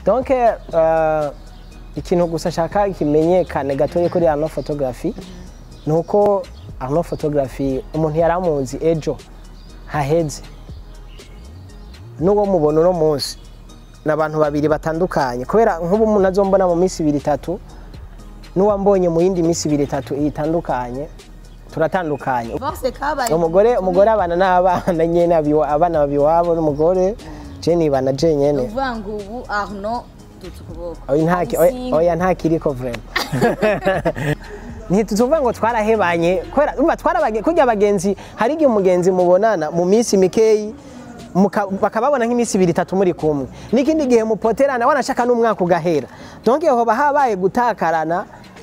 donc euh, ikintu gusa nshaka kimenyekane gatoya kuri ano photography ni uko ano photography umuntu yari amuzi ejo haheze n'uwo mubona uno munsi ni abantu babiri batandukanye kubera nk'ubu umuntu azombona mu minsi ibiri itatu n'uwambonye mu yindi minsi ibiri itatu itandukanye turatandukanye bose kabaye umugore umugore abana n'abana nyene abiwa- abana babiwabo n'umugore je nibana je nyene uvuga ngo ubu arno dutse ukuboko oya ntaki Umusinga. oya ntakiriko vrema ntituvuga ngo twarahebanye kubera umva twarabage kurya abagenzi hari igihe umugenzi mubonana mu minsi mikeyi muka- bakababona nk'iminsi ibiri itatu muri kumwe n'ikindi gihe mupoterana wanashaka n'umwaka ugahera donc hoba habaye gutakarana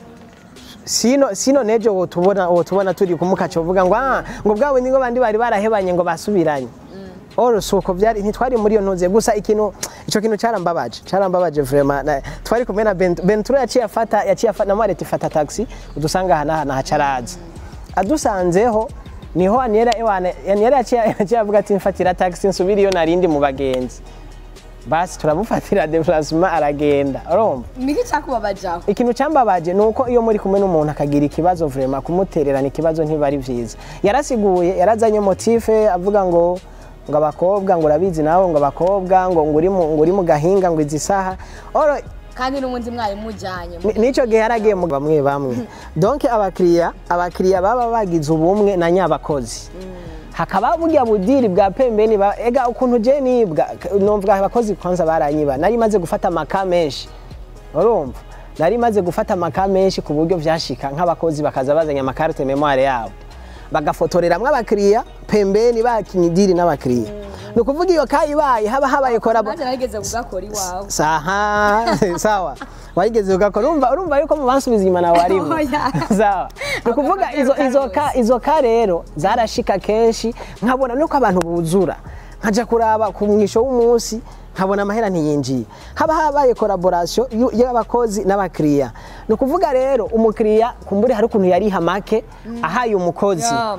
sino sino nejo wotubona wotubona turi kumukaca uvuga ngo ah ngo bwabo ningo bandi bari barahebanye ngo basubiranye oro suko byari ntitwari muri iyo ntuze gusa ikintu ico kintu carambabaje carambabaje vraiment na- twari kumwe na Ben- Benturo yaciye afata yaciye afata na Marete fata taxi udusanga hana hana hacaraza adusanzeho niho Aniera ewana Aniera yaciye yaciye avuga ati mfatira taxi nsubira iyo narindi mu bagenzi basi turamufatira déplacement aragenda urumva niki cyakubabajaho ikintu cyambabaje ni uko iyo muri kumwe n'umuntu akagira ikibazo vrema kumutererana ikibazo ntiba ari byiza yarasiguye yarazanye motife avuga ngo ngo abakobwa ngo urabizi nawe ngo abakobwa ngo ngo uri mu- ngo uri mu gahinga ngo izi saha oro kandi n'ubundi mwari mujyanye ni- n'icyo gihe yaragiye mu bamwe bamwe donc abakiriya abakiriya baba bagize ubumwe na nyabakozi hakaba burya budiri bwa pembeni ba- ega ukuntu je nibwa numva abakozi kwanza baranyiba nari maze gufata amaka menshi urumva nari maze gufata amaka menshi ku buryo vyashika nk'abakozi bakaza bazanye amakarite memoire yabo bagafotoreramwo abakiriya pembeni bakinye idiri n'abakiriya ni ukuvuga iyo kayibaye haba habaye korabo nanjye narigeze kugakora iwawe saha sawa wayigeze ugakora urumva urumva yuko mu bansubiza inyuma nawe warimo Oya. sawa ni ukuvuga izo izo ka izo ka rero zarashika kenshi nkabona nuko abantu buzura nkaja kuraba ku mwisho w'umunsi nkabona amahera ntiyinjiye haba habaye collaboration yu- y'abakozi n'abakiriya ni ukuvuga rero umukiriya kumbure hari ukuntu yariha make ahaye umukozi Yeah.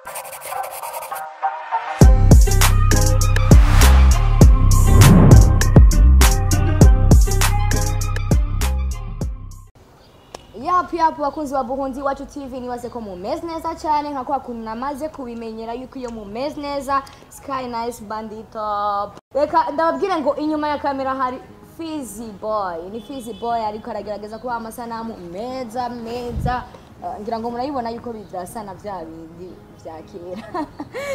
yapu yapu bakunzi ba buhunzi iwacu tv nibaze ko mumeze neza cyane nka kwa kuntu namaze kubimenyera yuko iyo mumeze neza sky nice banditop reka ndababwire ngo inyuma ya kamera hari fizi boy ni fizi boy ariko aragerageza kubaha amasanamu meza meza Eh, ngira ngo murabibona yuko bidasa na bya bindi bya kera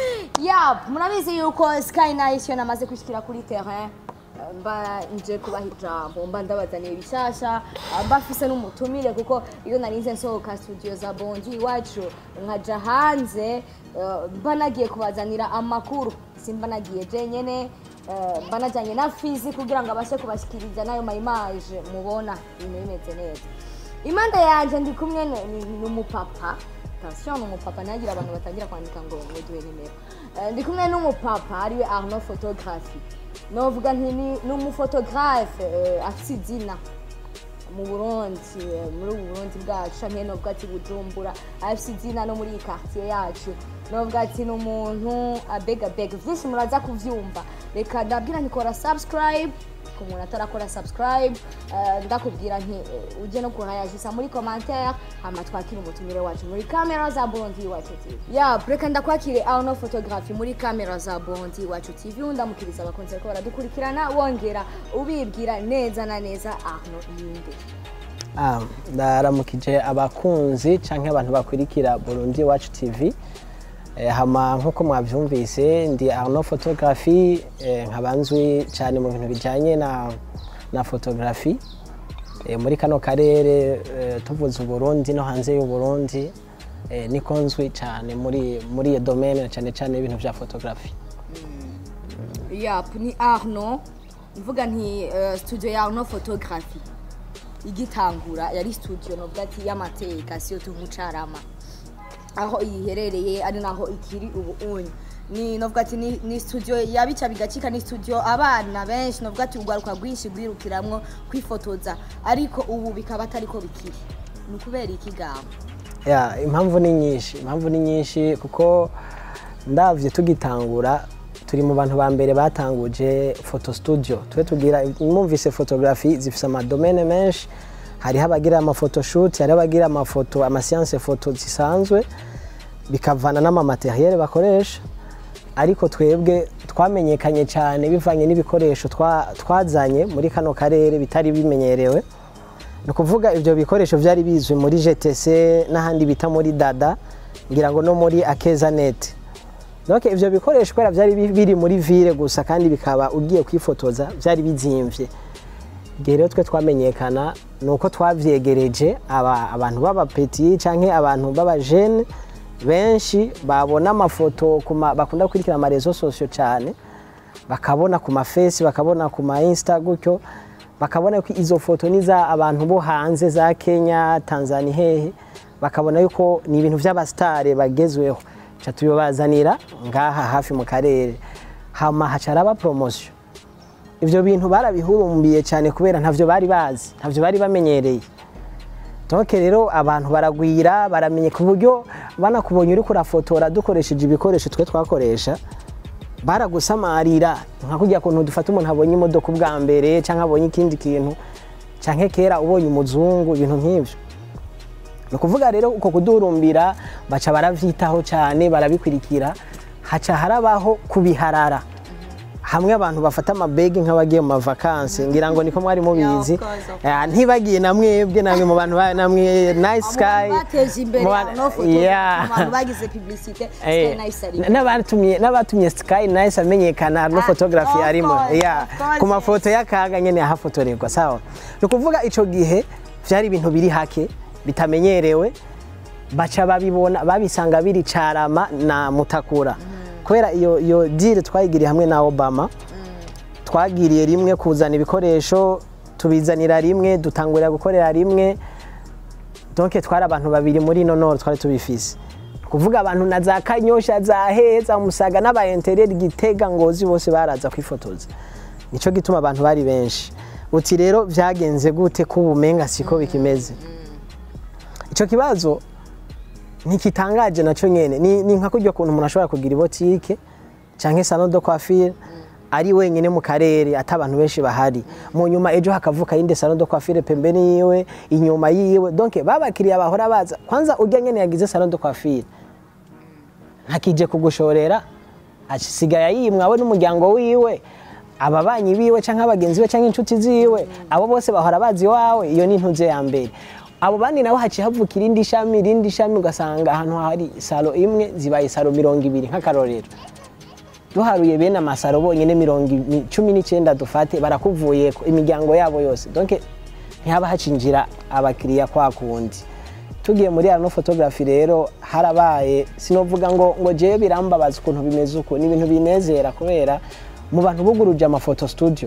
yap murabizi yuko sky nice yo namaze kwishyikira kuri terrain mba nje kubaha ijambo mba ndabazaniye ibishasha mba mfise n'umutumire kuko iyo narinze nsohoka studio za bondi iwacu nkaja hanze eh, mba nagiye kubazanira amakuru simba nagiye jenyene eh, mba najyanye na fizi kugira ngo abashe kubashyikiriza n'ayo mayimaje mubona ibintu bimeze neza impande yanjye ndi kumwe n- n- n'umupapa attention ni umupapa ntagira abantu batangira kwandika ngo muduhe nimero Eh, ndi kumwe n'umupapa ariwe arno photography novuga nti ni ni umufotogarafe eh, afite izina mu burundi eh, muri ubu burundi bwacu canke novuga ati bujumbura afite izina no muri iyi quartier yacu novuga ati ni umuntu abega bega vyinshi muraza kuvyumva reka ndabwira ntikora subscribe ku muntu atarakora subscribe eh, ndakubwira nti eh, uje no kuhayajisa muri commentaire hama twakire umutumire wacu muri kamera za burundi iwacu tv ya reka ndakwakire arno photography muri kamera za burundi iwacu tv undamukiriza abakunzi bariko baradukurikirana wongera ubibwira neza na neza arno yinde Ah, ndaramukije abakunzi canke abantu bakurikira Burundi Iwacu TV Eh, hama nk'uko mwavyumvise ndi Arno Photography eh, nkaba nzwi cyane mu bintu bijanye na, na photography eh, muri kano karere eh, tuvuze Uburundi no hanze y'Uburundi eh, niko nzwi cyane muri muri iyo domaine cyane cyane ibintu vya photography yap ni arno mvuga nti eh, studio ya arno photography igitangura yari studio novuga ati y'amateka siyo tumucarama aho iherereye ari naho ikiri ubu unye ni novuga ati ni, ni studio yabica bigacika ni studio abana benshi novuga ati urwaruka rwinshi rwirukiramwo kwifotoza ariko ubu bikaba atariko bikiri ni ukubera iki gabo ya impamvu ni nyinshi impamvu ni nyinshi kuko ndavye tugitangura turi mu bantu ba mbere batanguje photo studio twe tugira mwumvise photography zifise amadomene menshi hariho abagira amafotoshoot hariho abagira amafoto amasiyanse foto zisanzwe bikavana n'amamateriel bakoresha ariko twebwe twamenyekanye cyane bivanye n'ibikoresho twa- twazanye muri kano karere bitari bimenyerewe ni ukuvuga ibyo bikoresho byari bizwi muri GTC n'ahandi bita muri dada ngira ngo no muri akeza net donc ibyo bikoresho kubera byari bi- biri muri ville gusa kandi bikaba ugiye kwifotoza byari bizimvye igihe rero twe twamenyekana ni uko twavyegereje aba- abantu b'abapeti canke abantu b'abajene benshi babona amafoto ku ma- bakunda gukurikira amarezo sosiyo cyane bakabona ku mafesi bakabona ku ma insta gutyo bakabona ko izo foto ni za abantu bo hanze za kenya tanzania hehe bakabona yuko ni ibintu by'abasitare bagezweho ca tubibazanira ngaha hafi mu karere hama hacaraba poromosiyo ibyo bintu barabihurumbiye cyane kubera ntavyo bari bazi ntavyo bari bamenyereye donc rero abantu baragwira baramenye ku buryo banakubonye uri kurafotora dukoresheje ibikoresho twe twakoresha baragusamarira nka kurya kuntu dufata umuntu abonye imodoka ubwa mbere cyangwa abonye ikindi kintu cyangwa kera ubonye umuzungu ibintu nk'ibyo ni ukuvuga rero uko kudurumbira baca baravyitaho cyane barabikurikira haca harabaho kubiharara hamwe abantu bafata amabegi nk'abagiye mu mavakansi ngira ngo niko mwari mubizi of course, of Ah, ntibagiye na mwebwe namwe mu bantu ba- namwe nice sky bateje imbere mu ba- no foto Yeah. abantu bagize publicité Eh, Sky Nice ari n'abatumye n'abatumye Sky Nice amenyekana no Ah, photography of arimo course, yeah of course, ku mafoto y'akaga nyene ahafotorerwa sawa ni ukuvuga ico gihe vyari ibintu biri hake bitamenyerewe baca babibona babisanga biri carama na mutakura kubera iyo iyo deal twayigiriye hamwe na Obama twagiriye rimwe kuzana ibikoresho tubizanira rimwe dutangurira gukorera rimwe donc twari abantu babiri muri ino noro twari tubifise kuvuga abantu na za kanyosha za heza musaga n'aba intereri gitega ngozi bose baraza kwifotoza nico gituma abantu bari benshi uti rero vyagenze gute ko ubumenga siko bikimeze ico kibazo ntikitangaje naco nyene ni, ni nka kurya kuntu umuntu ashobora kugira ibotike canke salon de coiffure ari wenyine mu karere ata abantu benshi bahari mu nyuma ejo hakavuka yindi salon de coiffure pembeni yiwe inyuma yiwe donc babakiriya bahora baza kwanza urya nyene yagize salon de coiffure ntakije kugushorera asigaye yimwa we n'umuryango wiwe ababanyi biwe canke abagenzi be canke inshuti ziwe abo bose bahora bazi iwawe iyo ni intuze ya mbere abo bandi nabo haciye havuka irindi shami irindi shami ugasanga ahantu hari salo imwe zibaye salo mirongo ibiri nk'akarorero duharuye bene amasaro bonyine mirongo i- cumi n'icyenda dufate barakuvuyeko imiryango yabo yose donc ntihaba hacinjira abakiriya kwa kundi tugiye muri arno photography rero harabaye sinovuga ngo ngo jewe birambabaza ukuntu bimeze uko ni ibintu binezera kubera mu bantu buguruje amafoto studio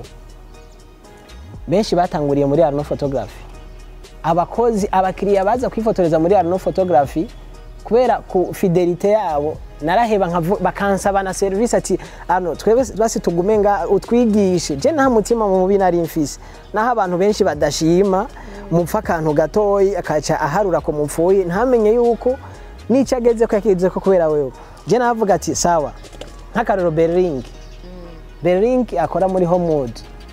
benshi batanguriye muri arno photography abakozi abakiriya baza kwifotoreza muri arno photography kubera ku fidelite yabo naraheba nkavu- bakansaba na serivisi ati ano twebwe basi tugume nga utwigishe je nta mutima mubi nari mfise naho abantu benshi badashima mupfa akantu gatoyi akaca aharura ko mupfuye ntamenye yuko n'icyo ageze ko yakize ko kubera wewe je navuga ati sawa nk'akaroro Berling Berling akora muri Homewood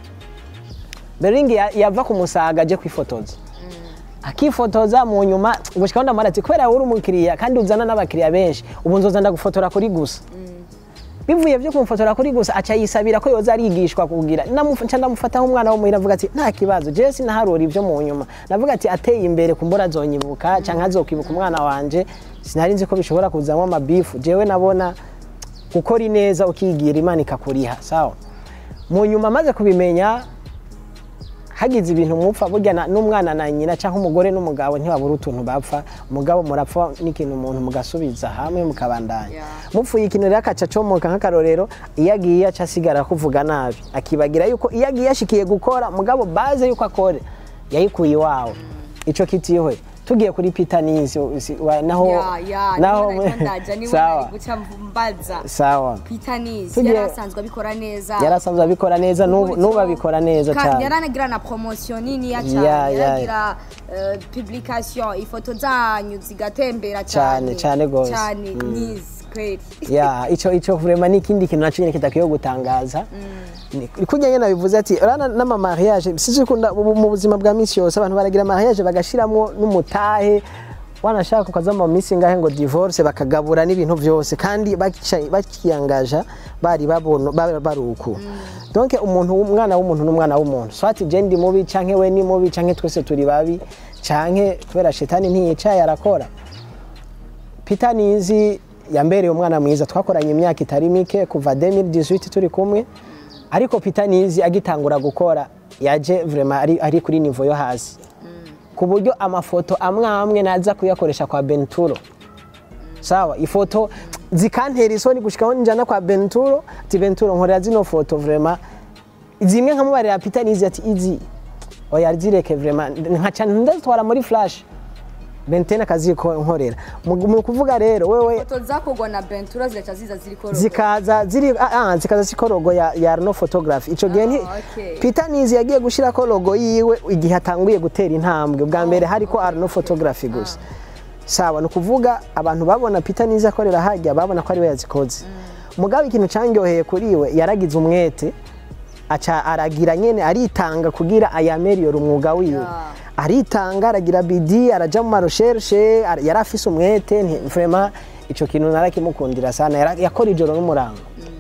Berling ya- yava ku musaga aje kwifotoza akifotoza mu nyuma gushika ndamara ati kubera uri umukiriya kandi uzana n'abakiriya benshi ubu nzoza ndagufotora kuri gusa bivuye byo kumufotora kuri gusa aca yisabira ko yoza arigishwa kugira Namufa- nca ndamufataho umwana wo muhira avuga ati nta kibazo je sinaharura ibyo mu nyuma navuga ati ateye imbere kumbura azonyibuka canke azokwibuka umwana wanje sinari nzi ko bishobora kuzamwo amabifu jewe nabona gukora ineza ukigira imana ikakuriha sawa mu nyuma maze kubimenya hagize ibintu mupfa burya na- n'umwana na nyina cyangwa umugore n'umugabo ntibabura utuntu bapfa umugabo murapfa n'ikintu umuntu mugasubiza hamwe mukabandanya Yeah. mupfuye ikintu rero akaca acomoka nk'akarorero iyo agiye aca asigara kuvuga nabi akibagira yuko iyo agiye ashikiye gukora mugabo baze yuko akore yayikuye iwawe ico kitihwe tugiye kuri Peter Nisi si- wa- naho ya ya naho niwe nariko ndaja niwe sawa nari guca mbaza sawa Peter Nice Tugiye- yari asanzwe abikora neza yari asanzwe abikora neza n'ubu n'ubu abikora neza Ka- cyane yaranagira na promotion nini ya Ya, cyane ya, yaragira eh, publication ifoto zanyu zigatembera Cyane, cyane cyane gose. cyane Mm. Nice kweli ya ico ico vraiment ni ikindi kintu naco nyene kidakwiye gutangaza Ni- kurya nyene nabivuze ati urana n'ama mariage sizi kunda mu buzima bwa misi yose abantu baragira mariage bagashiramwo n'umutahe wanashaka ukaza mu misi ngahe ngo divorce bakagabura n'ibintu vyose kandi bakica- bakiyangaja bari babona ba- bari uku donc umuntu umwana w'umuntu n'umwana w'umuntu swati je ndi mubi canke we ni mubi canke twese turi babi canke kubera shetani ntiyicaye arakora Peter Nizi yambereye umwana mwiza twakoranye imyaka itari mike kuva 2018 turi kumwe ariko Peter Nizi agitangura gukora yaje vraiment ari, ari kuri niveau yo hasi ku buryo amafoto amwe amwe naza kuyakoresha kwa Benturo sawa ifoto zikantera isoni gushikaho njana kwa Benturo ati Benturo nkorera zino foto vraiment zimwe nkamubarira Peter Nizi ati izi oya zireke vraiment nkaca ndazitwara muri flash bentene akazi ko nkorera mu mu kuvuga rero wewe foto zakorwa na bentura zigaca ziza ziri koroga zikaza ziri ah, ah, zikaza ziko logo ya, ya no photography ico gihe nti Ah, okay. Peter Nizi yagiye gushirako logo yiwe igihe atanguye gutera intambwe bwa mbere hariko Arno photography gusa sawa ni ukuvuga abantu babona Peter Nizi akorera hajya babona ko ari we yazikoze mugabo ikintu cangyoheye kuri we yaragize umwete aca aragira nyene aritanga kugira ayameriyore umwuga wiwe Yeah. aritanga aragira bidi araja mu maroshershe ara- yari afise umwete nti- vraiment ico kintu narakimukundira sana yara- yakora ijoro n'umurango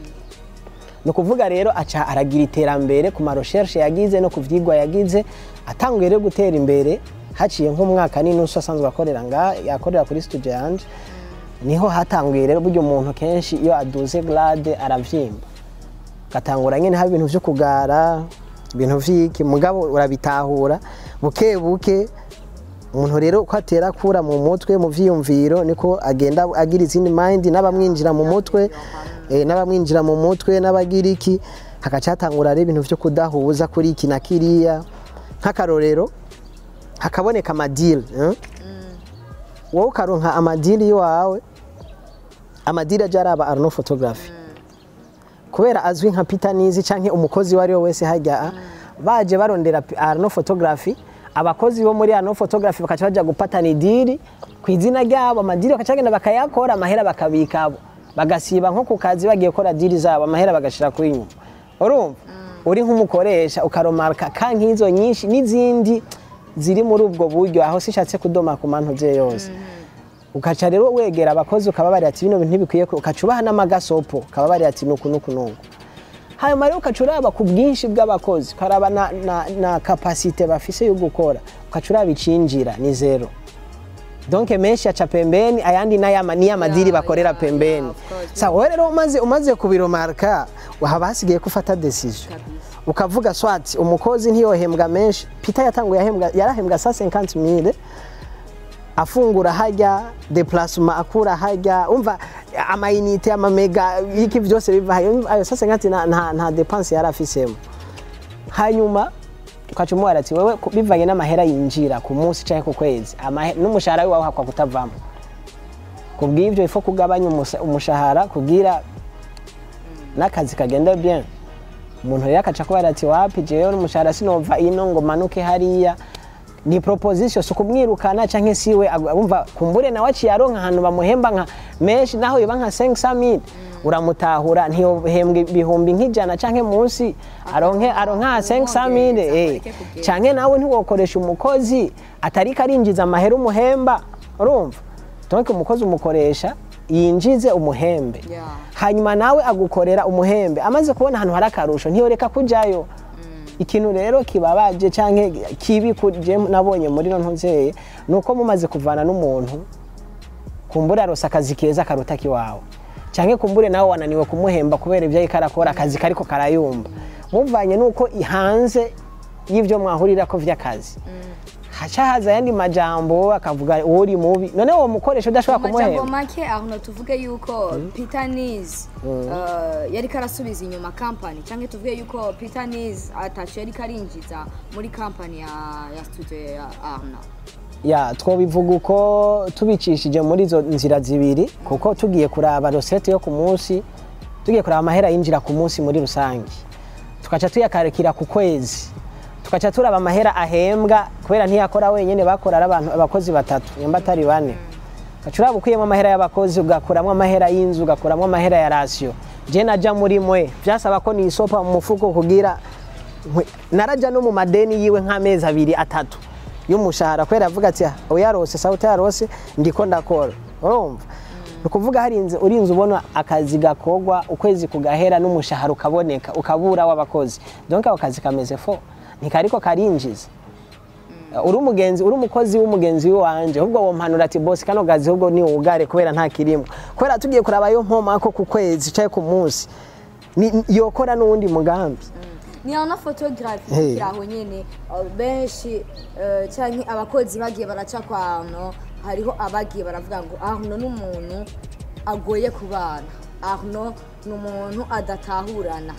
ni ukuvuga rero aca aragira iterambere ku maroshershe yagize no ku vyigwa yagize atanguye rero gutera imbere haciye nk'umwaka n'inusu asanzwe akorera nga yakorera kuri studio yanje niho hatanguye rero burya umuntu kenshi iyo aduze grade aravyimba gatangura nyene haba ibintu vyo kugara ibintu vyiki mugabo urabitahura buke buke umuntu rero uko atera akura mu mutwe mu vyiyumviro niko agenda agira izindi mind n'abamwinjira mu mutwe eh, n'abamwinjira mu mutwe n'abagira iki hagaca hatangura rero ibintu vyo kudahuza kuri iki na kiriya nk'akarorero hakaboneka amadili eh? wowe ukaronka amadili iwawe amadili aja araba arno photography kubera azwi nka Peter Nizi canke umukozi wari we wese hajya baje barondera P- Arno photography abakozi bo muri Arno photography bakaca baja gupatana idiri ku izina ryabo amadiri bakaca bagenda bakayakora amahera bakabikabo bagasiba nko ku kazi bagiye gukora diri zabo amahera bagashira kuri nyuma urumva uri nk'umukoresha ukaromarka ka nk'izo nyinshi n'izindi ziri muri ubwo buryo aho sishatse kudoma ku mantu ze yose ukaca rero wegera abakozi ukababarira ati bino bintu ntibikwiye ko ukaca ubaha n'amagasopo ukababarira ati nuku nuku nuku hanyuma rero ukaca uraba ku bwinshi bw'abakozi ukaraba na, na, na kapasite bafise yo gukora ukaca uraba icinjira ni zero donc menshi aca pembeni ayandi n'ayama niyo amadiri Yeah, bakorera yeah, pembeni yeah, of course. sa wowe rero umaze umaze kubiromarka haba hasigaye ko ufata decision Kabisa. ukavuga swati umukozi ntiyohembwa menshi Peter yatanguye ahembwa yarahembwa sa 50 mille afungura hajya deplasma akura hajya umva amayinite amamega iki byose biva hayo ayo sasa ngati nta nta, nta depense yari afisemo hanyuma ukaca umuhara ati wewe ku- bivanye n'amahera yinjira ku munsi canke ku kwezi amahe- n'umushahara wawe hakwa kutavamo kubw'ivyo ifo kugabanya umusa- umushahara kugira n'akazi kagenda bien umuntu rero akaca kubara ati wapi jewe n'umushahara sinova ino ngo manuke hariya ni proposition si ukumwirukana canke siwe ag- umva kumbure nawe aciye aronka ahantu bamuhemba nka menshi naho yoba nka 500 uramutahura ntiyohembwa ibihumbi nk'ijana canke munsi aronke aronka 500 eh areke kugenda. canke nawe ntiwokoresha umukozi atariko arinjiza amahera umuhemba urumva donc umukozi umukoresha yinjize umuhembe Yeah. hanyuma nawe agukorera umuhembe amaze kubona ahantu hari akarusho ntiyoreka kujayo ikintu rero kibabaje canke kibi kuje nabonye muri no ntuzeye nuko mumaze kuvana n'umuntu kumbure arose akazi keza karuta kiwawe canke kumbure nawe wananiwe kumuhemba kubera ivyo ariko arakora akazi kariko karayumba muvanye nuko hanze y'ivyo mwahurirako vy'akazi haca haza ayandi majambo akavuga uri mubi none uwo mukoresha udashobora amajambo kumuhemba make aho tuvuge yuko peter nis yariko arasubiza inyuma kampani cyangwa tuvuge yuko peter nis atacu yariko arinjiza muri kampani ya ya studio ya arna ya twobivuga uko tubicishije muri izo nzira zibiri kuko tugiye kuraba rosete yo ku munsi tugiye kuraba amahera yinjira ku munsi muri rusange tukaca tuyakarikira ku kwezi tukaca turaba amahera ahembwa kubera ntiyakora wenyine bakora ari abantu abakozi batatu nyamba atari bane gacuraba ukuyemo amahera y'abakozi ugakuramo amahera y'inzu ugakuramo amahera ya rasiyo je naja muri mwe byasaba ko nisopa mu mufuko kugira nkwe- naraja no mu madeni yiwe nk'amezi abiri atatu y'umushahara kubera avuga ati "Ah, uyarose sawa utayarose ndiko ndakora urumva ni ukuvuga harinze urinze ubona akazi gakorwa ukwezi kugahera n'umushahara ukaboneka ukabura w'abakozi donc ako kazi kameze fo ntikariko karinjiza uri umugenzi uri umukozi w'umugenzi w'iwanje ahubwo wompanura ati bosi kano gazi ahubwo ni wugare kubera nta kirimo kubera tugiye kuraba yo mpomako ku kwezi caye ku munsi ni- yokora n'uwundi mugambi ni na photography Hey. kiraho nyene uh, benshi uh, canke abakozi bagiye baraca kwano hariho abagiye baravuga ngo ahno n'umuntu agoye kubana ahno ni umuntu adatahurana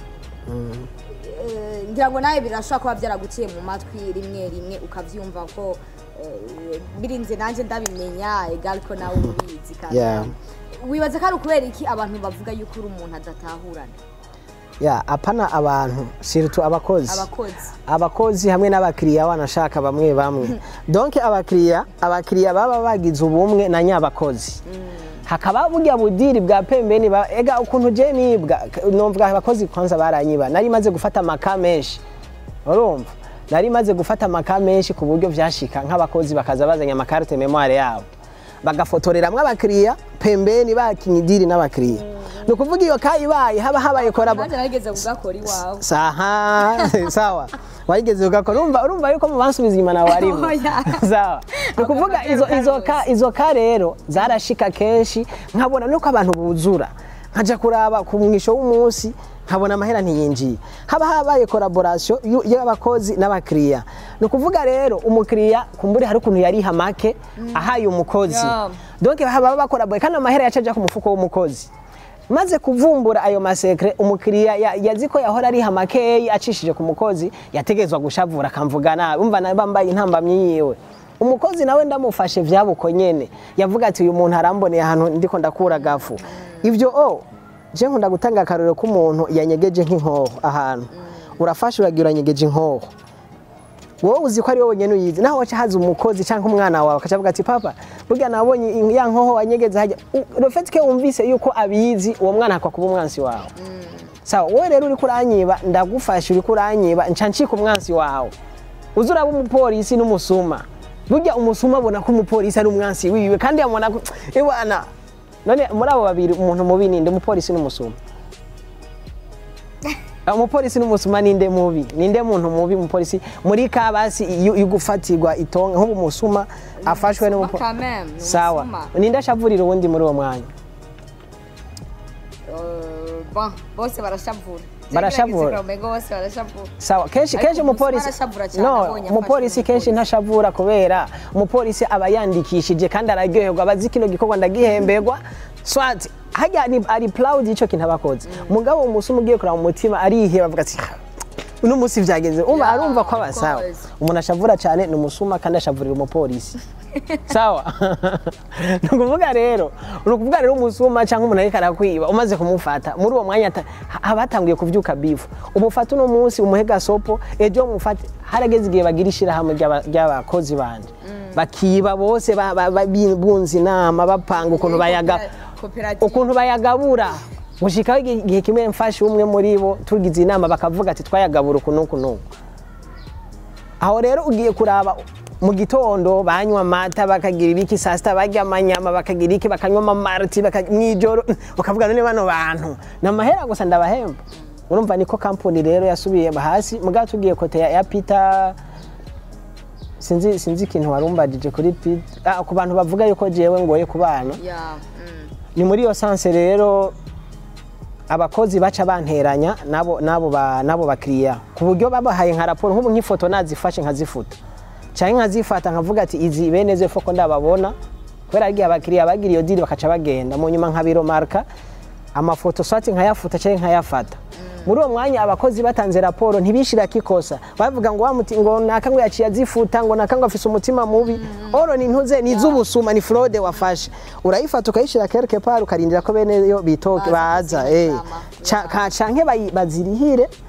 Eh, ngira ngo nawe birashobora kuba byaraguciye mu matwi rimwe rimwe ukavyumva ko eh, birinze nanjye ndabimenya egal ko nawe ubizi kandi Yeah. wibaza ko ari ukubera iki abantu bavuga yuko uri umuntu adatahurana ya apana abantu siritu abakozi abakozi abakozi hamwe n'abakiriya wanashaka bamwe bamwe donc abakiriya abakiriya baba bagize ubumwe na nyabakozi hakaba burya budiri bwa pembeni ba- ega ukuntu je nibwa numva abakozi kwanza baranyiba nari maze gufata amaka menshi urumva nari maze gufata amaka menshi ku buryo vyashika nk'abakozi bakaza bazanye amakarite memoire yabo bagafotoreramwo abakiriya pembeni bakinye idiri n'abakiriya ni ukuvuga iyo kayibaye haba habaye korabo nanjye narigeze kugakora iwawe saha sawa wayigeze ugakora urumva urumva yuko mu bansubiza inyuma nawe arimo Oya. sawa ni ukuvuga izo izo ka izo ka rero zarashika kenshi nkabona nuko abantu buzura nkaja kuraba ku mwisho w'umunsi nkabona amahera ntiyinjiye haba habaye collaboration yu- y'abakozi n'abakiriya ni ukuvuga rero umukiriya kumbure hari ukuntu yariha make ahaye umukozi Yeah. donc haba bakora kandi amahera yaca aja ku mufuko w'umukozi maze kuvumbura ayo masekre umukiriya ya- yazi ko yahora ariha makeyi acishije ku mukozi yategezwa gushavura akamvuga nabi umva nawe bambaye intambamyi yiwe umukozi nawe ndamufashe vyabuko nyene yavuga ati uyu muntu aramboneye ahantu ndiko ndakura gafu ivyo o je nkunda gutanga akarorero k'umuntu yanyegeje nk'inkoho ahantu urafashe uragira uranyegeje inkoho wowe uzi ko ari wowe wenyine uyizi naho waca haza umukozi cyangwa umwana wawe akacavuga ati papa burya nabonye in- ya nkoho wanyegeze hajya rofetike wumvise yuko abizi uwo mwana akwa kuba umwansi wawe sawa wowe rero uriko uranyiba ndagufasha uriko uranyiba nca ncika umwansi wawe uzi uraba umupolisi n'umusuma burya umusuma abona ko umupolisi ari umwansi wiwe kandi yamubona ko iwana none muri abo babiri umuntu mubi ninde umupolisi n'umusuma umupolisi n'umusuma ninde mubi ninde muntu mubi umupolisi muri kabasi iyo iyo gufatirwa itonga nk'ubu umusuma afashwe n'umupolisi Quand même, ni sawa umusuma. ninde ashavurira uwundi muri uwo mwanya Euh, bon, bose barashavura Barashavura. Gerageza kuramenga bose barashavura sawa kenshi Ariko kenshi umupolisi umusuma arashavura cyane no abonye umupolisi afashwe kenshi ntashavura kubera umupolisi aba yandikishije kandi araryoherwa abazi kino gikorwa ndagihemberwa swati hajya ni- ari proud ico kintu abakoze mugabo umusuma ugiye kuraba mu mutima ariheba avuga ati "Ha, uno munsi vyageze umva Yeah, arumva ko of abasawa course. umuntu ashavura cyane ni umusuma kandi ashavurira umupolisi sawa ni ukuvuga rero ni ukuvuga rero umusuma cyangwa umuntu ariko arakwiba umaze kumufata muri uwo mwanya ata- haba hatanguye kuvyuka bifu umufata uno munsi umuhe gasopo ejo mufate harageze igihe bagira ishyirahamwe ry'aba- ry'abakozi banje bakiba bose ba- ba- ba- bunze inama bapanga ukuntu bayaga Koperative. ukuntu bayagabura gushikaho igihe igihe kimwe mfashe umwe muri bo tugize inama bakavuga ati twayagabura uku n'uku n'uku aho rero ugiye kuraba mu gitondo banywa amata bakagira ibiki saa sita barya amanyama bakagira iki bakanywa amamariti baka- mw'ijoro ukavuga none bano bantu ni amahera gusa ndabahemba urumva niko kampuni rero yasubiye hasi mugabo tugiye kote ya, ya peter sinzi sinzi ikintu warumbagije kuri peter ah, ku bantu bavuga yuko jewe ngoye ku bana Yeah, mm. ni muri iyo sanse rero abakozi baca banteranya nabo nabo ba nabo bakiriya ku buryo babahaye nka raporo nk'ubu nk'ifoto nazifashe nkazifuta cyangwa nkazifata nkavuga ati izi bene zo foko ndababona kubera igihe abakiriya bagira iyo diri bakaca bagenda mu nyuma nkabiromarka amafoto swati nkayafuta cyangwa nkayafata muri uwo mwanya abakozi batanze raporo ntibishirako ikosa bavuga ngo wa muti ngo naka ngo yaciye azifuta ngo naka ngo afise umutima mubi oro ni ntuze ni iz'ubusuma ni fraude wafashe urayifata ukayishira quelque part ukarindira ko bene yo bitoke Baza baza kuzirikana. eh Ca- ka- canke bayi- bazirihire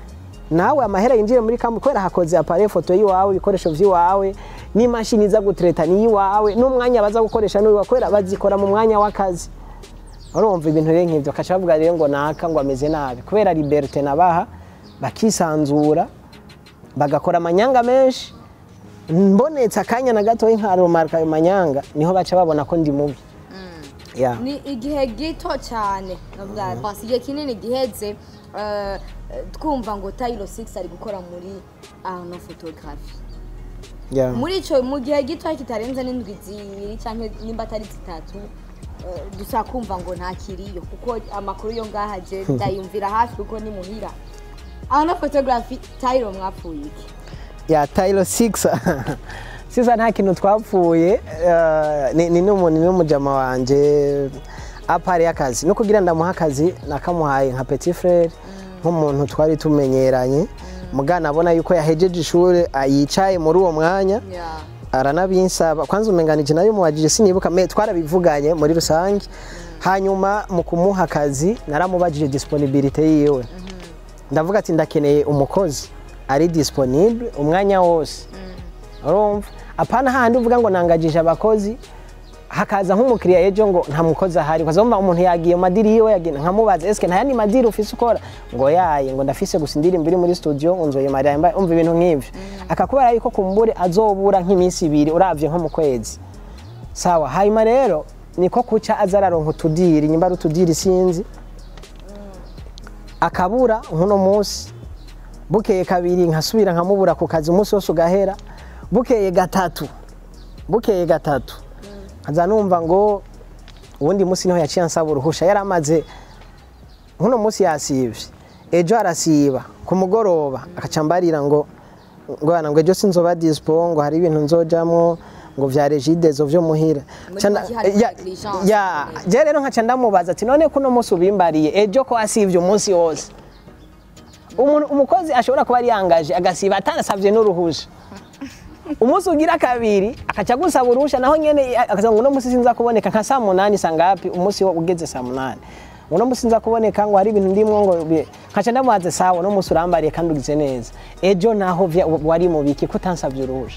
nawe amahera yinjiye muri kampu kubera hakoze appareil foto y'iwawe ibikoresho vy'iwawe n'imashini iza gutreta ni iwawe n'umwanya baza gukoresha ni iwawe kubera bazikora mu mwanya w'akazi urumva ibintu rero nk'ivyo kaca bavuga rero ngo naka ngo ameze nabi kubera liberté nabaha bakisanzura bagakora amanyanga menshi mbonetse akanya na gatoya nkaromarka ayo manyanga niho baca babona ko ndi mubi yeah. ni igihe gito cyane navuga pasi igihe kinini giheze eh, twumva ngo Tayiro 6 ari gukora muri Arno photography Yeah. muri ico mu gihe gito kitarenze n'indwi zibiri cyangwa nimba atari zitatu eh, dusa kumva ngo ntakiriyo kuko amakuru yo ngaha je ndayumvira hafi kuko ni muhira Arno photography Tayiro mwapfuye iki ya tayiro 6 sisa nta kintu twapfuye eh, ni ni n'umuntu ni n'umujama wanje apari y'akazi no kugira ndamuha akazi nakamuhaye nka petit frere nk'umuntu twari tumenyeranye mugana abona yuko yahejeje ishuri ah, yicaye muri uwo mwanya yeah. aranabinsaba kwanza umenganije nayo muwajije sinibuka me twarabivuganye muri rusange hanyuma mu kumuha akazi naramubajije disponibilité yiwe ndavuga ati ndakeneye umukozi ari disponible umwanya wose urumva apana handi uvuga ngo nangajije abakozi hakaza nk'umukiriya ejo ngo nta mukozi ahari ukazumva umuntu yagiye mu madiri yiwe yagiye nkamubaza eske nta yandi madiri ufise ukora ngo yaye ngo ndafise gusa indirimbo iri muri studio ngo nzoye mariya mba umva ibintu nk'ivyo akakubera yuko kumbure azobura nk'iminsi ibiri uravye nko mu kwezi sawa hanyuma rero niko kuca aza araronka utudiri nyimba ari utudiri sinzi akabura nk'uno munsi bukeye kabiri nkasubira nkamubura ku kazi umunsi wose ugahera bukeye gatatu bukeye gatatu nkaza numva ngo uwundi munsi niho yaciye ansaba uruhusha yari amaze nk'uno munsi yasivye ejo arasiba ku mugoroba akaca mbarira ngo ngo bana ngo ejo sinzoba dispo ngo hari ibintu nzojamwo ngo vya regidezo vyo muhira Muri Ca nda- make hari ya- negligence. ya je rero nkaca ndamubaza ati none kuno munsi ubimbariye ejo ko wasivye umunsi wose umuntu umukozi ashobora kuba yangaje agasiba atanasavye n'uruhusha umunsi ugira kabiri akaca gusaba uruhusha naho nyene akaza ngo uno munsi sinza kuboneka nka saa munani sangapi umunsi wo ugeze saa munani uno munsi sinza kuboneka ngo hari ibintu ndimwo ngo bi- nkaca ndamubaze sawa uno munsi urambariye kandi ugize neza ejo naho vya- wari mu biki ko utansavye uruhusha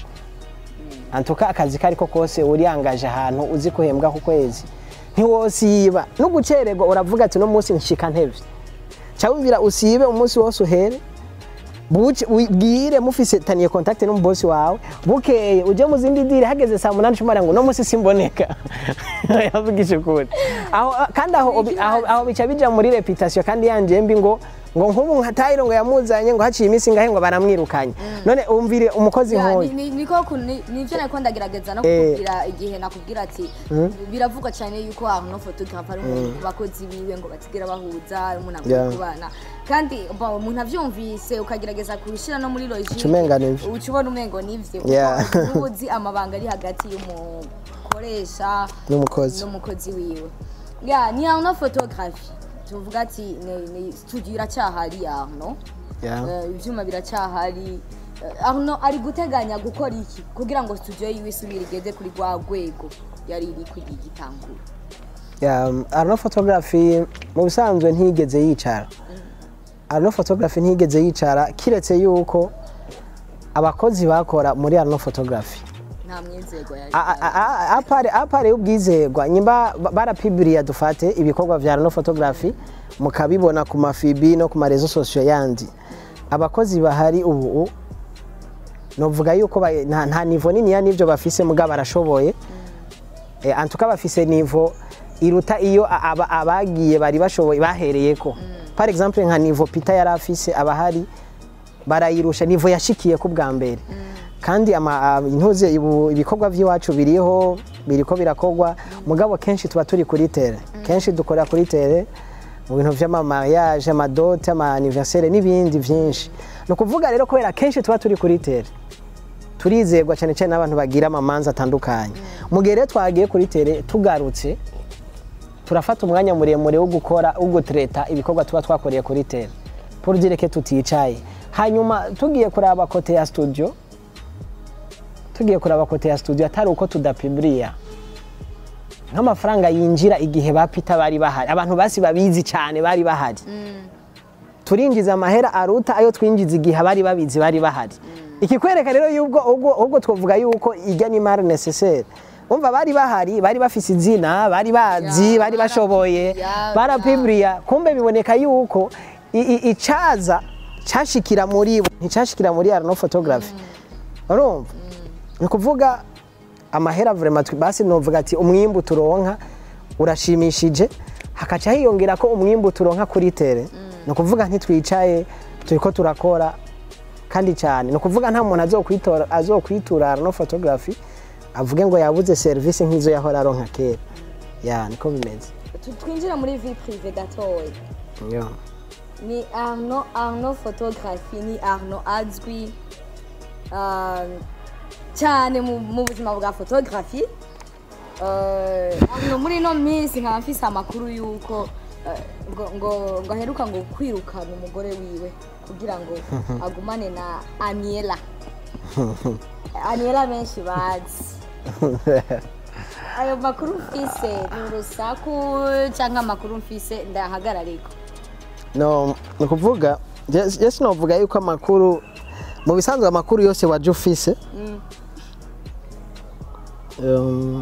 antuka akazi kariko kose uriyangaje ahantu uzi kuhembwa ku kwezi ntiwosiba no gucererwa uravuga ati no munsi nshika ntevye cyawumvira usibe umunsi wose uhere buce ubwire mufise taniye contact n'umubosi wawe bukeye uje mu zindi dire hageze saa munani cumara ngo no munsi simboneka yavugije ukuri aho kandi aho obi- aho aho bica bija muri reputation kandi yanje mbi ngo ngo nk'ubu nka Tayiro ngo yamuzanye ngo haciye iminsi ngahe ngo baramwirukanye none umvire umukozi Ya, nk'oyo ni- ni- niko ku- ni- nivyo nariko ndagerageza no Eh. kukubwira igihe nakubwira ati biravugwa cyane yuko Arno photographe ari umuntu ku bakozi biwe ngo batigera bahuza ari umuntu akwiye Yeah. kubana kandi ba- umuntu avyumvise ukagerageza kubishira no muri logique Uca umenga nivyo. uca ubona umengo nivyo Yeah. kuko uba uzi amabanga ari hagati y'umukoresha N'umukozi. n'umukozi wiwe ya ni Arno photographe tuvuga ati ni- ni studio iracyahari ya Arno Yeah. Eh, ivyuma biracyahari Eh, Arno ari guteganya gukora iki kugira ngo studio yiwe isubire igeze kuri rwa rwego yari iri kuri igitangura Ya, Arno photography mu bisanzwe ntigeze yicara Arno photography ntigeze yicara kiretse yuko abakozi bakora muri Arno photography nta mwizego yari A- a- a- apare apare ubwizerwa nyimba ba- barapibiriya dufate ibikorwa vya Arno photography mukabibona ku mafibi no ku marezo sosiyo yandi abakozi bahari ubu novuga yuko ba- nta, nta nivo niniya n'ivyo bafise mugabo barashoboye eh, antuka bafise nivo iruta iyo a- aba- abagiye bari bashoboye bahereyeko par exemple nka nivo Peter yari afise abahari barayirusha nivo yashikiye ku bwa mbere kandi ama- a- intuze ibu- ibikorwa by'iwacu biriho biriko birakorwa mugabo kenshi tuba turi kuri tere kenshi dukorera kuri tere mu bintu vy'amamariage amadote ama-anniversaire n'ibindi vyinshi ni ukuvuga rero kubera kenshi tuba turi kuri tere turizerwa cyane cyane n'abantu bagira amamanza atandukanye mu gihe rero twagiye kuri tere tugarutse turafata umwanya muremure wo gukora wo gutreta ibikorwa tuba twakoreye kuri tere pour dire que tuticaye hanyuma tugiye kuraba kote ya studio tugiye kuraba kote ya studio atari uko tudapibiriya nk'amafaranga yinjira igihe ba Peter bari bahari abantu basi babizi cyane bari bahari turinjiza amahera aruta ayo twinjiza igihe abari babizi bari bahari ikikwereka rero y'ubwo ubwo ubwo twavuga yuko ijya ni mari necessaire umva bari bahari bari bafise izina bari bazi Ya, bari bashoboye ya, barapiburiya kumbe biboneka yuko i- i- icaza cashikira muri bo nticashikira muri arno photography urumva ni ukuvuga amahera vraiment twe- basi novuga ati umwimbu turonka urashimishije hakaca hiyongera ko umwimbu turonka kuri tere ni ukuvuga ntitwicaye turiko turakora kandi cyane ni ukuvuga nta muntu azokwitora azokwitura no photography avuge ngo yabuze serivisi nk'izo yahora aronka kera ya niko bimeze Tu- twinjira muri vie prive gatoya Yo. ni arno arno photography ni arno azwi um, cyane mu mu buzima bwa photography uh, arno muri ino minsi nkaba mfise amakuru y'uko uh, ngo, ngo, ngo aheruka ngo kwirukana umugore wiwe kugira ngo agumane na aniela aniela benshi bazi ayo makuru mfise ni urusaku cyangwa amakuru mfise ndahagarariko no ni ukuvuga je sinovuga yuko amakuru mu bisanzwe amakuru yose waje ufise Mm. um,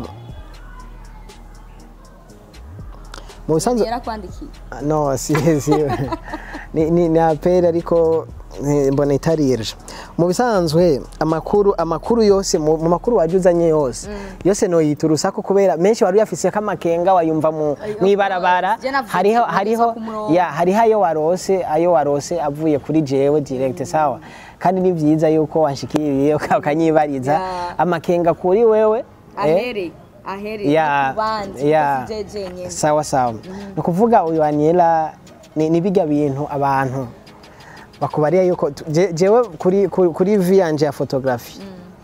mu bisanzwe yarakwandikiye no si si ni ni, ni aperi ariko eh, mbona itarije mu bisanzwe amakuru amakuru yose mu mu makuru waje uzanye yose yose no yita urusaku kubera menshi wari uyafise kamakenga wayumva mu Ay, of mwibarabara course. Je navuze hariho ati, hariho nageza ku murongo. ya hariho ayo warose ayo warose avuye kuri jewe direct sawa kandi ni byiza yuko wanshikiriye ukanyibariza Ya. amakenga kuri wewe eh, ahere ahere ya ku bandi ya kuko si jeje nyene sawa sawa ni ukuvuga uyu Aniela ni ni bijya bintu abantu bakubariya yuko tu- je- jewe kuri kuri, kuri vi yanje ya photography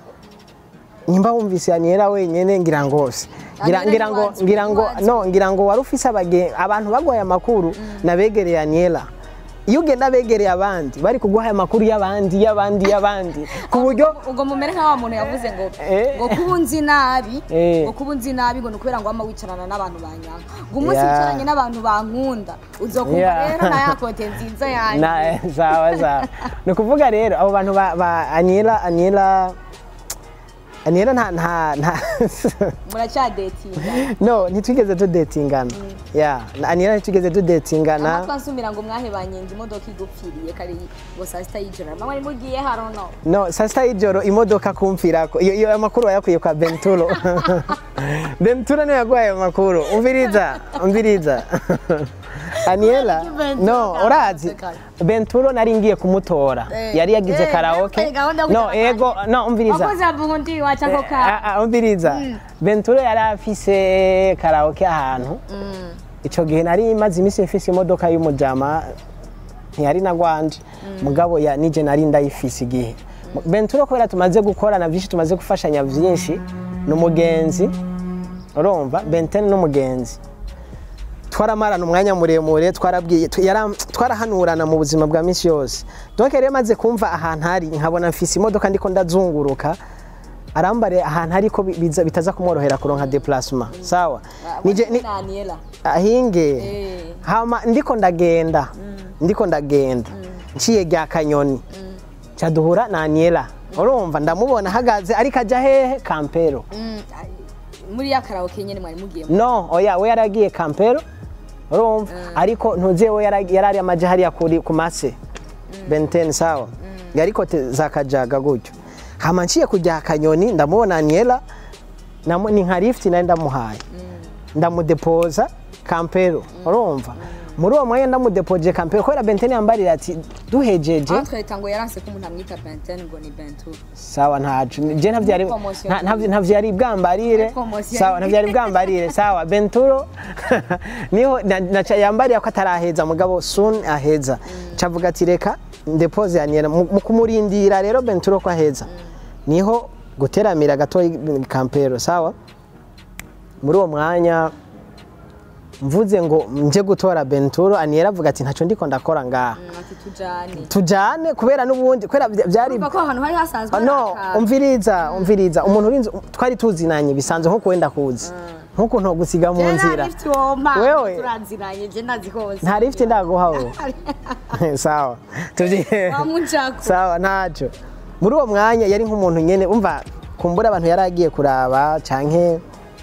nimba wumvise Aniela wenyene ngira ngo se ngira Aniela ngira ngo ntiwanzi, ngira ngo ntiwanzi. no ngira ngo wari ufise abage abantu baguhaye amakuru nabegereye Aniela iyo ugenda begereye abandi bari kuguha amakuru y'abandi y'abandi y'abandi ku buryo ubwo mumere nka wa muntu yavuze ngo Eh. ngo kuba unzi nabi Eh. ngo kuba unzi nabi ngo ni ukubera ngo wama wicarana n'abantu banyanga ngo umunsi Ya. wicaranye n'abantu bankunda uzokumva Ya. rero na ya kote nziza yanjye na sawa sawa ni ukuvuga rero abo bantu ba, ba Aniela Aniela Aniela nta nta nta muracyadetinga no ntitwigeze tudetingana ya na Aniela ntitwigeze tudetingana amatwi ansumira ngo mwahebanye ngo imodoka igupfiriye kare ngo saa sita y'ijoro mama wari mugiye harono no saa sita y'ijoro imodoka kumfirako iyo iyo amakuru wayakwiye kwa Benturo Benturo niwe yaguhaye ayo makuru umviriza umviriza Aniela Benturo no ntabwo urazi asekana. Benturo nari ngiye kumutora Eh, yari yagize eh, karaoke yari gahunda yo no kujya ego no umviriza wakoze abundi waca ako ka Ah, ah, umviriza Benturo yari afise karaoke ahantu ico gihe nari maze iminsi mfise imodoka y'umujama ntiyari na gwanje mugabo ya nije nari ndayifise igihe Benturo kubera tumaze gukorana vyinshi tumaze gufashanya vyinshi n'umugenzi urumva Benten n'umugenzi twaramarana umwanya muremure twarabwiye tu- yara- twarahanurana mu buzima bwa misi yose donc rero maze kumva ahantu hari nkabona mfise imodoka ndiko ndazunguruka arambare ahantu ariko biza bitaza kumworohera kuronka déplacement sawa nije ni, na Aniela ahinge Eh. hama ndiko ndagenda ndiko ndagenda nciye rya kanyoni ca duhura na Aniela urumva ndamubona ahagaze ariko aja hehe kampero Mm, ai, muri ya karaoke nyene mwari mugiye no oya we yaragiye kampero urumva ariko ntuzi we yara- yarari amaje hariya kuri ku mase benten sawa yariko te- za kajaga gutyo hama nciye kujya kanyoni ndamubona Aniela namu- ni nka lift nari ndamuhaye ndamudepoza kampero urumva muri uwo mwanya ndamudepoje kampero kubera benten yambarira ati duhejeje Antwereka ngo yaranse ko umuntu amwita Benten ngo ni Bentu sawa ntacu je ntavyo yari Promotion. nta- ntavyo ntavyo yari bwambarire Promotion. sawa ntavyo yari bwambarire sawa benturo niho na- naca yambariye ko ataraheza mugabo soon aheza cavuga ati reka ndepose yanira mu mu kumurindira rero benturo ko aheza niho guteramira gato kampero sawa muri uwo mwanya mvuze ngo nje gutora benturo aniyera avuga ati ntacyo ndiko ndakora ngaha Mm, ati tujane tujane kubera n'ubundi kubera bya- byari Urumva ko ahantu hari hasanzwe no hari akantu. umviriza umviriza umuntu urinze twari tuzinanye bisanzwe nko kuwenda kuzi nkuko ntogusiga mu nzira Wewe. turanziranye je ndazi hose nta lift ndaguha wowe sawa tuvye wamujako sawa ntacyo muri uwo mwanya yari nk'umuntu nyene umva kumbura abantu yari agiye kuraba canke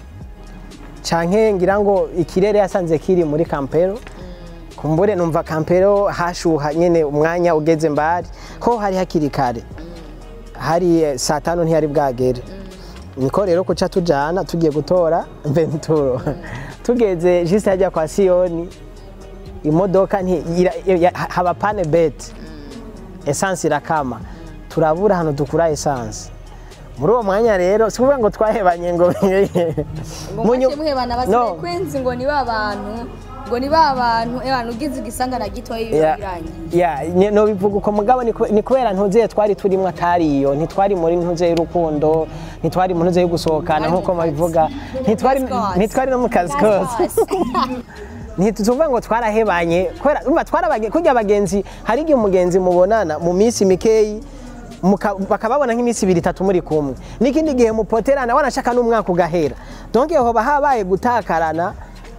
canke ngira ngo ikirere yasanze kiri muri kampero kumbure numva kampero hashuha nyene umwanya ugeze mbari ko hari hakiri kare hari eh, saa tanu ntiyari bwagere niko rero kuca tujana tugiye gutora venturo tugeze juste hajya kwa siyoni imodoka nti- ira- ya- haba pane beti esansi irakama turabura ahantu dukura esansi muri uwo mwanya rero si ukuvuga ngo twahebanye ngo ngo Mu nyu- mwake muhebana No. basigaye kwenzi ngo ni ba bantu ngo ni ba bantu ebana ugize igisangana gitoya iyo Ya- birangiye ya ni- nobivuga uko mugabo ni ku- ni kubera ntuze twari turimo atari iyo ntitwari muri ntuze y'urukundo ntitwari mu ntuze yo gusohokana Mwari mu nk'uko kazi. babivuga ntitwari Mu kazi kose. ntitwari no mu kazi kose ntituvuga ngo twarahebanye kubera urumva twarabage kurya abagenzi hari igihe umugenzi mubonana mu minsi mikeyi muka- bakababona nk'iminsi ibiri itatu muri kumwe n'ikindi gihe mupoterana wanashaka n'umwaka ugahera donc hoba habaye gutakarana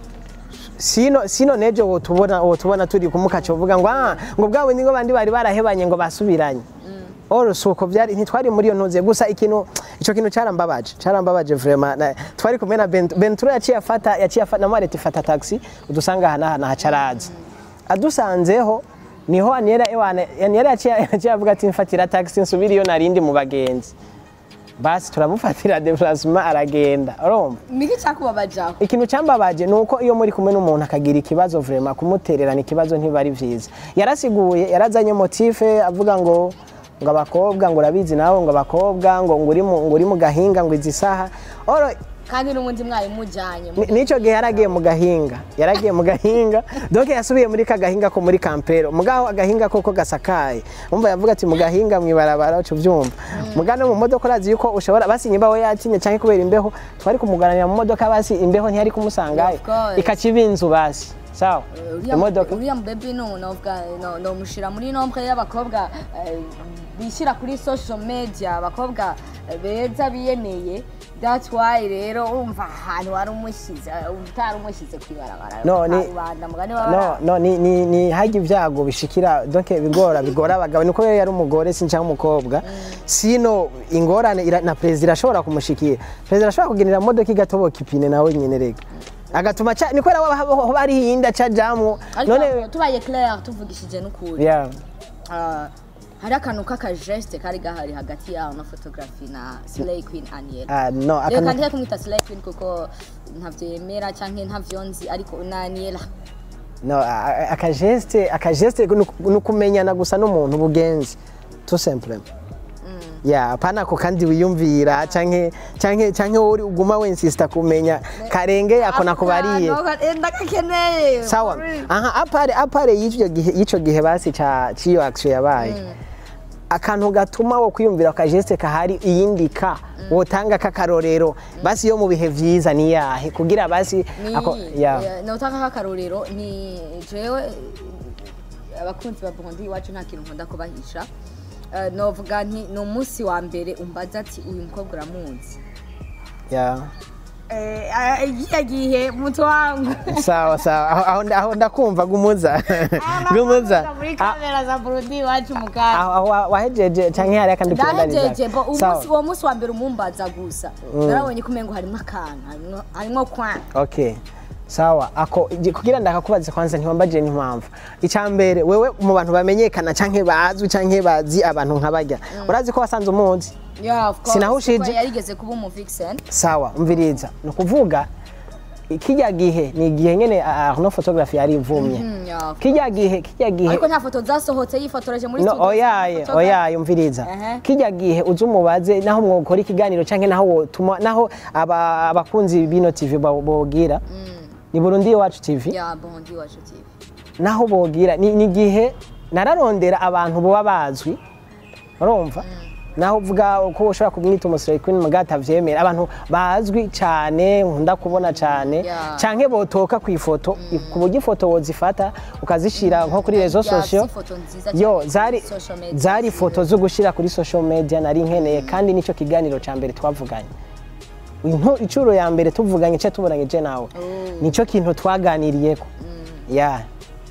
sino sino nejo wotubona wotubona turi kumukaca uvuga ngo ah ngo bwawe ningo bandi bari barahebanye ngo basubiranye oro suko byari ntitwari muri iyo ntuze gusa ikintu ico kintu carambabaje carambabaje vraiment na- twari kumwe na Bent- Benturo yaciye afata yaciye afata na Marete fata taxi udusanga hana hana hacaraza adusanzeho niho Aniera ewana Aniera yaciye yaciye avuga ati mfatira taxi nsubira iyo narindi mu bagenzi basi turamufatira déplacement aragenda urumva niki cyakubabajaho ikintu cyambabaje ni uko iyo muri kumwe n'umuntu akagira ikibazo vrema kumutererana ikibazo ntiba ari byiza yarasiguye yarazanye motife avuga ngo ngo abakobwa ngo urabizi nawe ngo abakobwa ngo ngo uri mu- ngo uri mu gahinga ngo izi saha oro kandi n'ubundi mwari mujyanye ni- nico gihe yaragiye mu gahinga yaragiye mu gahinga donc yasubiye muri ka gahinga ko muri kampero mugaho agahinga koko gasakaye umva yavuga ati mu gahinga mwibarabara ucu byumva muga no mu modoka urazi yuko ushobora basi nyimba we yatinye cyangwa kubera imbeho twari kumuganira mu modoka basi imbeho ntiyari kumusangayo Of course. ikaciba inzu basi sawa imodoka uriya mubebi no novuga no nomushira muri nombre y'abakobwa eh, bishyira kuri social media abakobwa eh, beza biyemeye that's why rero urumva ahantu wari umushyize eh, utari umushyize kwibarabara No, ni- rubanda mugani no w'abara no ni ni ni hajya ibyago bishikira donc bigora bigora abagabo niko yari umugore si cyangwa umukobwa sino ingorane ira- na perezida irashobora kumushikira perezida arashobora kugenera modoka igatoboka ipine nawe nyine rega agatuma ca ni kubera waba haba hari iyindi aca jamwo ariko none tubaye claire tuvugishije n'ukuri yeah Ah, hari akantu k'akajeste kari gahari hagati yaho na photography na slay queen aniel ah no reka akantu ndihe kumwita slay queen kuko ntavyo yemera canke ntavyo nzi ariko na aniel no a- a- akageste akageste ni uku- ni ukumenyana gusa n'umuntu bugenzi tout simplement ya apana ako kandi wiyumvira canke canke canke wowe uri uguma wensista kumenya karenge ako nakubariye ndagakeneye sawa aha apare apare y'icyo gihe y'icyo gihe basi ca ciyo action yabaye akantu gatuma wo kwiyumvira akageste kahari iyindika wotanga kakarorero basi yo mu bihe vyiza ni yahe kugira basi ako ya notanga nk'akarorero ni jewe abakunzi ba burundi iwacu nta kintu nkunda kubahisha Eh, novuga nti ni umunsi wa mbere umbaza ati uyu mukobwa uramuzi ya igihe gihe muto wangu sawa sawa aho- aho nda- aho ndakumva gumuza gumuza muri Ah, kamera za burundi iwacu mu kanya aho aho wa- wahejeje canke hari akandi ndahejeje bo kurangiza umunsi uwo munsi wa mbere umumbaza gusa narabonye ko umengo harimo akantu harimwo- harimwo kwa okay sawa ako igi- kugira ndakakubaza kwanza ntiwambaje n'impamvu icya mbere wewe mu bantu bamenyekana canke bazwi canke bazi abantu nk'abarya urazi ko wasanze umuzi Yeah, of course. Sinahushije. Kuko yarigeze kuba umu vixen sawa umviriza ni ukuvuga kijya gihe ni igihe nyene no photography yari ivumye Mm, yeah. kijya gihe kijya gihe ariko nta foto zasohotse yifotoreje muri no studio oyaye Photograph. oyaye umviriza Ehe. kijya gihe uzi umubaze naho mwokora ikiganiro canke naho wotuma naho aba- abakunzi bino tv bo- bogira ni burundi iwacu tv ya bondi wacu tv naho bogira ni ni igihe nararondera abantu boba bazwi urumva naho uvuga ko ushobora kumwita umusore queen mugabo atavyemera abantu bazwi cyane nkunda kubona cyane Yeah. canke botoka ku ifoto ku buryo ifoto wozifata ukazishira nko kuri rezo Ya, sosio si ifoto nziza yo cyane zari kuri social media. zari ifoto zo gushira kuri social media nari nkeneye kandi nicyo kiganiro ca mbere twavuganye Into- incuro ya mbere tuvuganye cyo tubonanye nawe nicyo kintu twaganiriyeko ya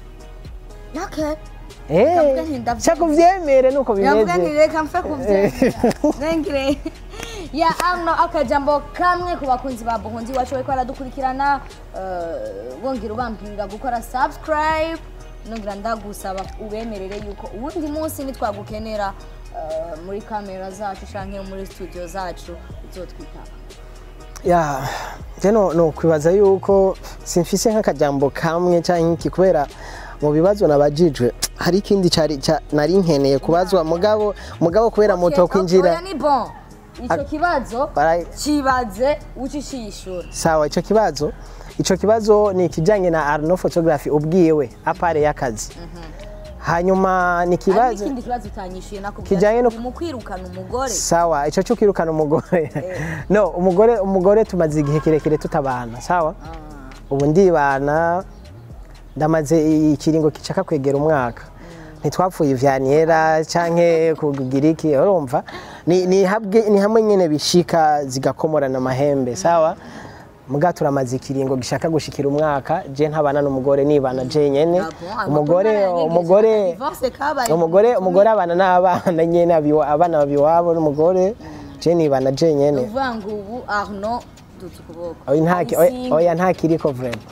okay Eh, Ndavuga nti ndabyemera. cyo kubyemere nuko Ndavuga bimeze nti reka mfe kubyemera nengire ya ano akajambo kamwe ku bakunzi ba buhunzi iwacu bariko baradukurikirana eh, wongera ubambwira gukora subscribe nongera ndagusaba ubemerere yuko uwundi munsi nitwagukenera eh, muri kamera zacu canke muri studio zacu uzotwitaba ya njye no no kwibaza yuko simfise nk'akajambo kamwe cyangwa iki kubera mu bibazo nabajijwe hari ikindi cyari cya- nari nkeneye kubazwa mugabo mugabo kubera moto kwinjira Oya, ni bon ico kibazo Bara- kibaze ucishishura sawa icyo kibazo icyo kibazo ni ikijyanye na arno photography ubwiwe apare y'akazi hanyuma ni hari ikibazo n'ikindi kibazo utanyishuye nakubwira Kijanye no- ati, mu kwirukana umugore sawa icyo cyo kwirukana umugore no umugore umugore tumaze igihe kirekire tutabana sawa ubu ndibana ndamaze ikiringo gishaka kwegera umwaka ntitwapfuye ivyaniera canke kugira iki urumva ni, ni, habwe, ni hamwe nyene bishika zigakomorana amahembe sawa muga turamaze ikiringo gishaka gushikira umwaka je ntabana n'umugore nibana je nyene umugore umugore umugore umugore abana n'abana nyene abiwa- abana babiwabo n'umugore je nibana je nyene uvuga ngo ubu arno duta ukuboko oya ntaki oya- oya ntakiriko vrema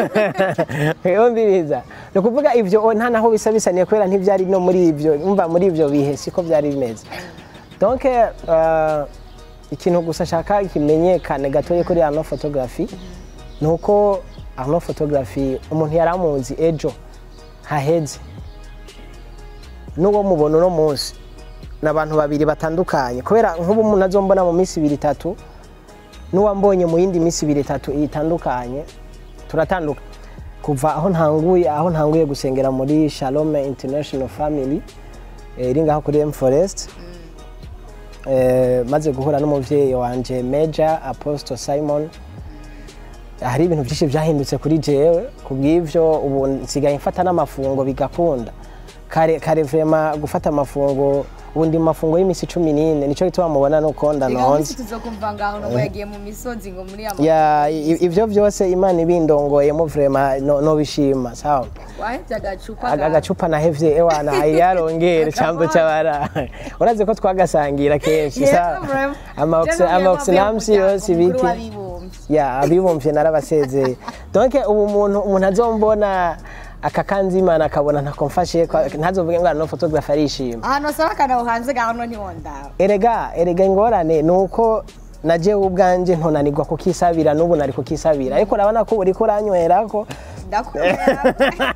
yumviriza ni ukuvuga ivyo o- nta naho bisa bisaniye kubera ntivyari no muri ivyo umva muri ivyo bihe siko vyari bimeze donc euh, ikintu gusa nshaka kimenyekane gatoye kuri arno photography ni uko arno photography umuntu yari amuzi ejo haheze n'uwo mubona uno munsi ni abantu babiri batandukanye kubera nk'ubu umuntu azombona mu minsi ibiri itatu n'uwambonye mu yindi minsi ibiri itatu itandukanye turatanduka kuva aho ntanguye aho ntanguye gusengera muri Shalom International Family eh, iri ngaho kuri M Forest eh, maze guhura n'umuvyeyi wanje Major Apostle Simon hari ibintu byinshi byahindutse kuri jewe kubw'ivyo ubu nsigaye mfata n'amafungo bigakunda kare kare vrema gufata amafungo ubu ndi mu mafungo y'imisi cumi n'ine nico gituma mubona nuko ndanonze tuzokumva ngaho no yagiye mu misozi ngo muri ama ya i- ivyo byose imana ibindongoyemo vrema no, no bishima sawa wahevye agacupa Aga- agacupa nahevye ewana yarongere cambo cyabara urazi ko twagasangira kenshi sawa amaoxinamsi yose ibiki ya abibumvye narabasezeye donc ubu umuntu umuntu azombona akakanzimana akabona ntako mfashe kwa- ntazovuge ngo no photographe arishima ahantu wasaba akanaho hanze ngaho no ntiwondawe erega erega ingorane ni uko najewe ubwanje ntonanirwa kukisabira n'ubu nari kukisabira ariko urabona ko uriko uranywerako ndakubwira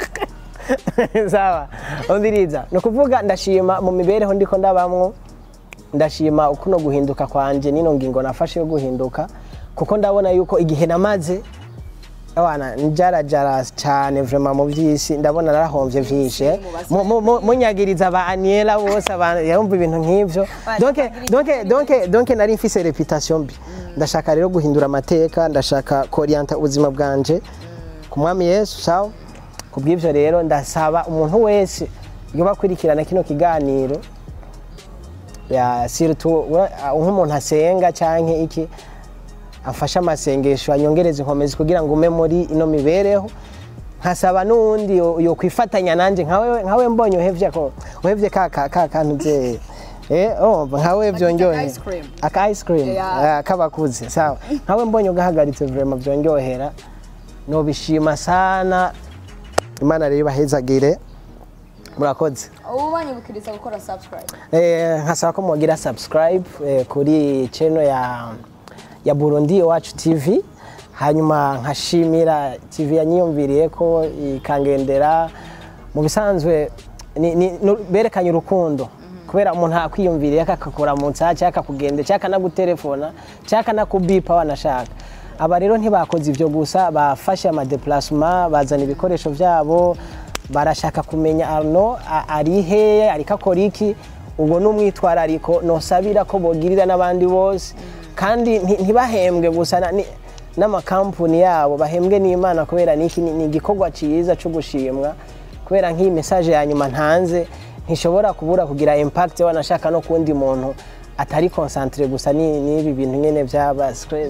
sawa umviriza ni ukuvuga ndashima mu mibereho ndiko ndabamwo ndashima ukuno guhinduka kwanje nino ngingo nafashe yo guhinduka kuko ndabona yuko igihe namaze abana njarajara cyane vrema mu by'isi ndabona narahomvye vyinshi eh. Mu- mu- mu- munyagiriza ba aniela bose abantu yumva ibintu nk'ivyo donc donc donc donc nari mfise reputation mbi ndashaka rero guhindura amateka ndashaka korienta ubuzima bwanje ku mwami yesu sawa kubw'ivyo rero ndasaba umuntu wese yoba akurikirana kino kiganiro ya surtout we- nk'umuntu asenga canke iki afashe amasengesho anyongereza inkomezi kugira ngo ume muri ino mibereho nkasaba n'uwundi yo- yokwifatanya nanje nkawe nkawe mbonye uhevye ko uhevye ka ka ka kantu ze eh oh nkawe vyonyohe ice cream. aka ice cream Yeah. ah, kabakuze sawa nkawe mbonye ugahagaritse vraiment vyonyohera nobishima sana imana rero ibahezagire murakoze ubu banyibukiriza gukora subscribe Eh, nkasaba ko mugira subscribe eh, kuri channel ya ya Burundi Iwacu TV hanyuma nkashimira TV yanyiyumviriye ko ikangendera mu bisanzwe ni- ni- nu- berekanye urukundo kubera umuntu akwiyumviriye akakakura mu nsaha cyangwa akakugende cyangwa akanagutelefona cyangwa akanakubipa wanashaka aba rero ntibakoze ibyo gusa bafashe amadeplasement bazana ibikoresho byabo barashaka kumenya arno a- ari hehe ariko akora iki ubwo ni umwitwarariko nosabira ko bogirira n'abandi bose kandi nti- ntibahembwe gusa na- ni- n'amakampuni yabo bahembwe n'imana kubera niki ni ni igikorwa cyiza cyo gushimwa kubera nk'iyi mesaje ya nyuma ntanze ntishobora kubura kugira impact wanashaka no kundi muntu atari concentre gusa ni- n'ibi bintu nyene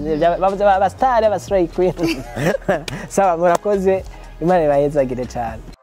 by'abasitari abasitari queen sawa murakoze imana ibahezagire cyane